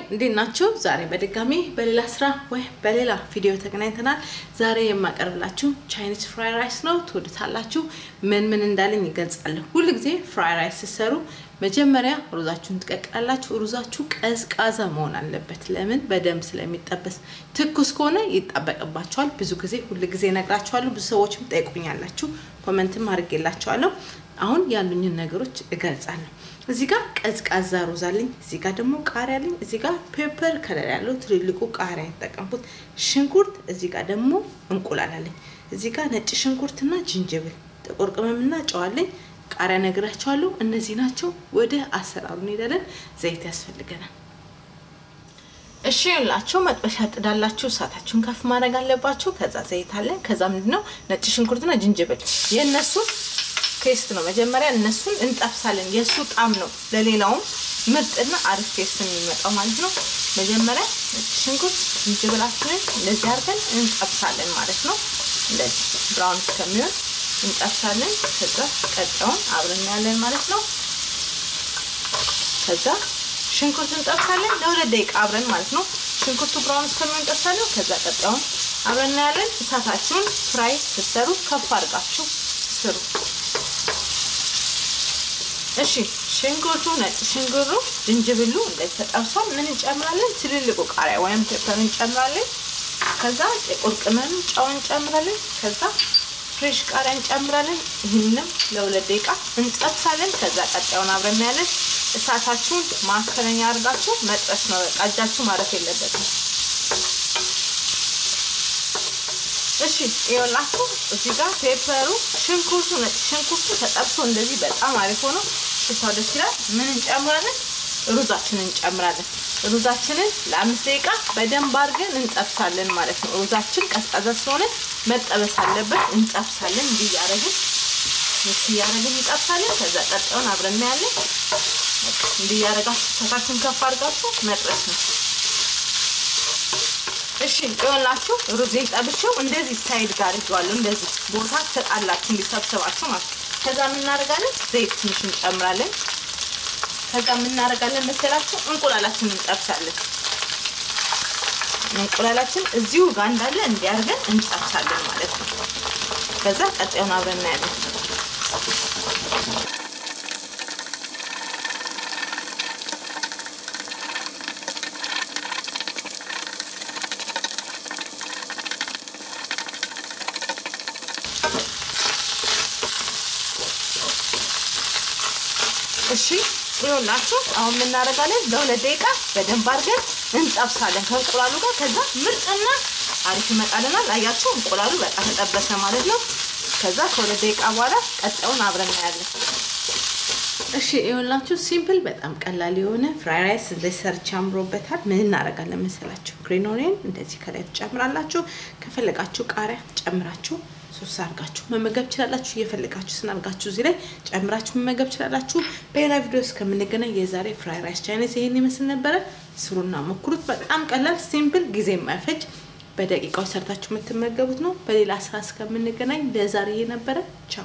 እንዴት ናችሁ? ዛሬ በድጋሚ በሌላ ስራ ወይ በሌላ ቪዲዮ ተገናኝተናል። ዛሬ የማቀርብላችሁ ቻይኒዝ ፍራይ ራይስ ነው። ትወዱታላችሁ። ምን ምን እንዳለኝ ይገልጻለሁ። ሁል ጊዜ ፍራይ ራይስ ስትሰሩ መጀመሪያ ሩዛችሁን ትቀቅላላችሁ። ሩዛችሁ ቀዝቃዛ መሆን አለበት። ለምን? በደንብ ስለሚጠበስ። ትኩስ ከሆነ ይጣበቅባቸዋል። ብዙ ጊዜ ሁል ጊዜ እነግራችኋለሁ። ብዙ ሰዎችም ጠይቁኛላችሁ፣ ኮመንትም አድርጌላችኋለሁ። አሁን ያሉኝን ነገሮች እገልጻለሁ። እዚህ ጋር ቀዝቃዛ ሩዝ አለኝ። እዚህ ጋር ደግሞ ቃሪያ አለኝ። እዚህ ጋር ፔፐር ከለር ያለው ትልልቁ ቃሪያ የተጠቀምኩት፣ ሽንኩርት፣ እዚህ ጋር ደግሞ እንቁላል አለኝ። እዚህ ጋር ነጭ ሽንኩርትና ጅንጅብል፣ ጥቁር ቅመምና ጨው አለኝ። ቃሪያ ነግራቸዋለሁ። እነዚህ ናቸው። ወደ አሰራሩ እንሄዳለን። ዘይት ያስፈልገናል። እሺ ይላችሁ መጥበሻ ጥዳላችሁ። እሳታችሁን ከፍ ማድረግ አለባችሁ። ከዛ ዘይት አለ። ከዛ ምንድነው ነጭ ሽንኩርትና ጅንጅብል የእነሱን ቴስት ነው። መጀመሪያ እነሱን እንጠብሳለን። የእሱ ጣም ነው ለሌላውም ምርጥና አሪፍ ቴስት የሚመጣው ማለት ነው። መጀመሪያ ነጭ ሽንኩርት ዝንጅብላችንን እንደዚህ አድርገን እንጠብሳለን ማለት ነው። እንደዚህ ብራውን እስከሚሆን እንጠብሳለን። ከዛ ቀጣዩን አብረን ያለን ማለት ነው። ከዛ ሽንኩርት እንጠብሳለን ለሁለት ደቂቃ አብረን ማለት ነው። ሽንኩርቱ ብራውን እስከሚሆን እንጠብሳለን። ከዛ ቀጣዩን አብረን ያለን። እሳታችሁን ፍራይ ስትሰሩ ከፍ አድርጋችሁ ስሩ። እሺ ሽንኩርቱ ነጭ ሽንኩርቱ ዝንጅብሉ እንደዚህ ተጠብሷል። ምን እንጨምራለን? ትልልቁ ቃሪያ ወይም ፔፐር እንጨምራለን። ከዛ ጥቁር ቅመም፣ ጨው እንጨምራለን። ከዛ ፍሬሽ ቃሪያ እንጨምራለን። ይህንም ለሁለት ደቂቃ እንጠብሳለን። ከዛ ቀጣዩን አብረን ያለን። እሳታችሁን ማከለኛ አድርጋችሁ መጥበስ ነው። በቃ እጃችሁ ማረፍ የለበትም። እሺ ይኸውላችሁ እዚህ ጋር ፔፐሩ፣ ሽንኩርቱ፣ ነጭ ሽንኩርቱ ተጠብሶ እንደዚህ በጣም አሪፍ ሆኖ ሽታው ደስ ይላል። ምን እንጨምራለን? ሩዛችንን እንጨምራለን። ሩዛችንን ለአምስት ደቂቃ በደንብ አድርገን እንጠብሳለን ማለት ነው። ሩዛችን ቀዝቃዛ ስለሆነ መጠበስ አለበት። እንጠብሳለን። እንዲህ እያደረግን ምስ እያደረግን እንጠብሳለን። ከዛ ቀጣዩን አብረን እናያለን። እንዲህ እያደረጋችሁ እሳታችሁን ከፍ አድርጋችሁ መጥበስ ነው። እሺ ይኸውላችሁ ሩዝ ጠብሼው እንደዚህ ሳይድ ጋር ይዋለሁ። እንደዚህ ቦታ ትሰጣላችሁ እንዲሰብሰባችሁ ማለት ነው። ከዛ የምናደርጋለን ዘይት ትንሽ እንጨምራለን። ከዛ የምናደርጋለን መሰላችሁ እንቁላላችንን እንጠብሳለን። እንቁላላችን እዚሁ ጋር እንዳለ እንዲያርገን እንጠብሳለን ማለት ነው። ከዛ ቀጣዩን አብረን እናያለን። እሺ ይኸውላችሁ አሁን የምናደርጋለን ለሁለት ደቂቃ በደንብ አድርገን እንጠብሳለን ከእንቁላሉ ጋር። ከዛ ምርጥና አሪፍ ይመጣልናል። አያችሁ እንቁላሉ በቃ ተጠበሰ ማለት ነው። ከዛ ከሁለት ደቂቃ በኋላ ቀጣዩን አብረን እናያለን። እሺ ይኸውላችሁ ሲምፕል በጣም ቀላል የሆነ ፍራይ ራይስ እንደዚህ ሰርች አምሮበታል። ምን እናደርጋለን መሰላችሁ? ግሪን ኦኒየን እንደዚህ ከላይ ትጨምራላችሁ። ከፈለጋችሁ ቃሪያ ጨምራችሁ ሶስ አድርጋችሁ መመገብ ትችላላችሁ። እየፈለጋችሁ ስናርጋችሁ እዚህ ላይ ጨምራችሁ መመገብ ትችላላችሁ። በሌላ ቪዲዮ እስከምንገናኝ የዛሬ ፍራይ ራይስ ቻይኒዝ ይሄን ይመስል ነበረ። ስሩና ሞክሩት። በጣም ቀላል ሲምፕል፣ ጊዜ የማይፈጅ በደቂቃዎች ሰርታችሁ የምትመገቡት ነው። በሌላ ስራ እስከምንገናኝ ለዛሬ ይሄ ነበረ። ቻው